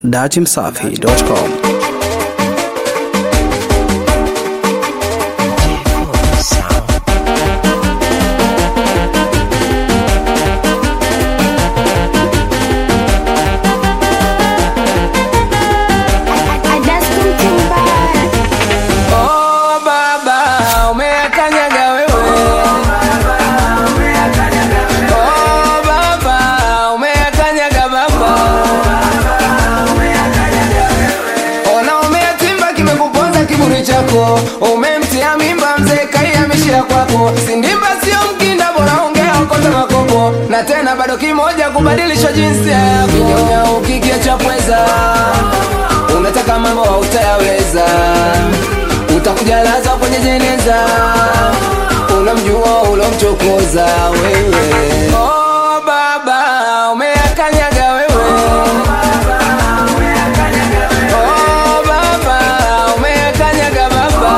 datimsafi.com Oh baba, umeyakanyaga wewe. Oh baba, umeyakanyaga baba. Ona umeyatimba kimekuponza kiburi chako, umemtia mimba mzee kaihamishia kwako. Sindimba sio mkinda, bora ongea okota makopo, na tena bado kimoja kubadilisha jinsia yako. Kinyonya ukikia cha pweza, unataka mambo hautayaweza utakuja laza kwenye jeneza, unamjua ulomchokoza wewe. Oh baba, umeyakanyaga wewe. Oh baba, umeyakanyaga baba.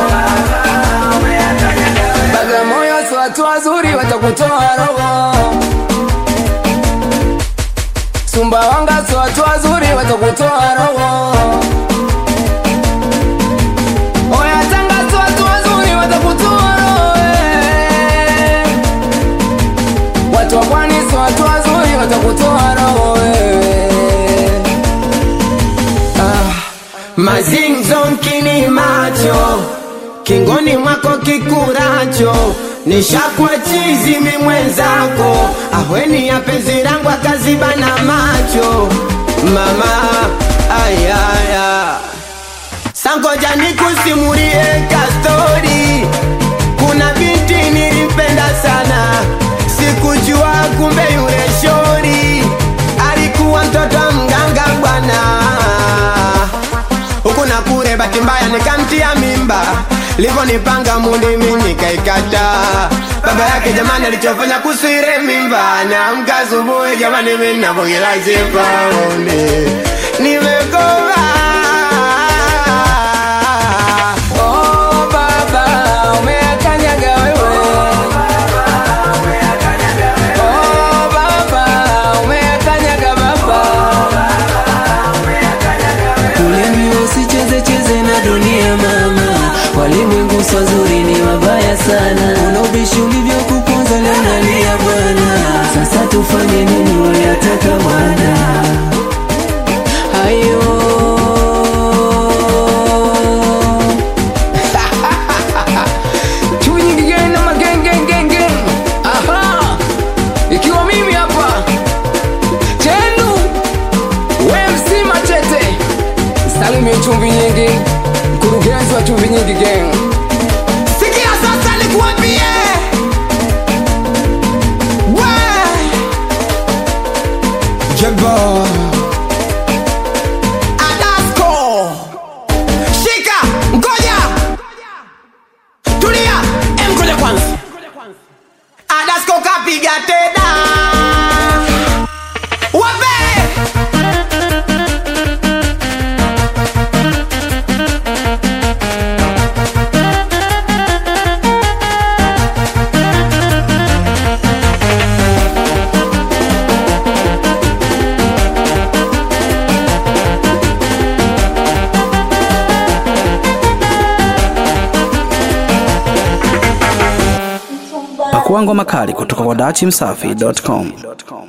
Bagamoyo si watu wazuri, watakutoa roho. Sumbawanga si watu wazuri, watakutoa roho. Oya Tanga si watu wazuri watakutoa roho eh. Watu wa pwani si watu wazuri watakutoa roho wewe. Ah, Mazinzo nkini macho kingoni mwako kikuracho nishakwa chizi mi mwenzako ahweni ya penzi langu akazibana macho mama ayaya sangoja nikusimulie kastori kuna binti nilimpenda sana sikujua kumbe yule shori alikuwa mtoto wa mganga bwana huku na kure, bahati mbaya nikamtia mimba, livonipanga mundi mimi nikaikata. Baba yake jamani, alichofanya kusire mimba, naamka asubuhi jamani, mimi navogela sipaoni nimekoma oh baba, umeyakanyaga wewe. Oh baba, umeyakanyaga baba. Ulimi usicheze cheze na dunia mama, walimwengu swazuri ni wabaya sana. Una ubishi ulivyokuponza leo nalia bwana, sasa tufanye nini? Wayataka bwana hayo Chui nyingi gang na mageng gang gang gang. Aha. Ikiwa mimi hapa Chenu WMC Machete Salimi chumvi nyingi Mkurugenzi wa chumvi nyingi gang Sikia sasa nikuambie we Jebo Adasko Shika Ngoja Tulia Em ngoja kwanza Adasko kapiga tena Wape Pakua ngoma kali kutoka kwa datimsafi.com.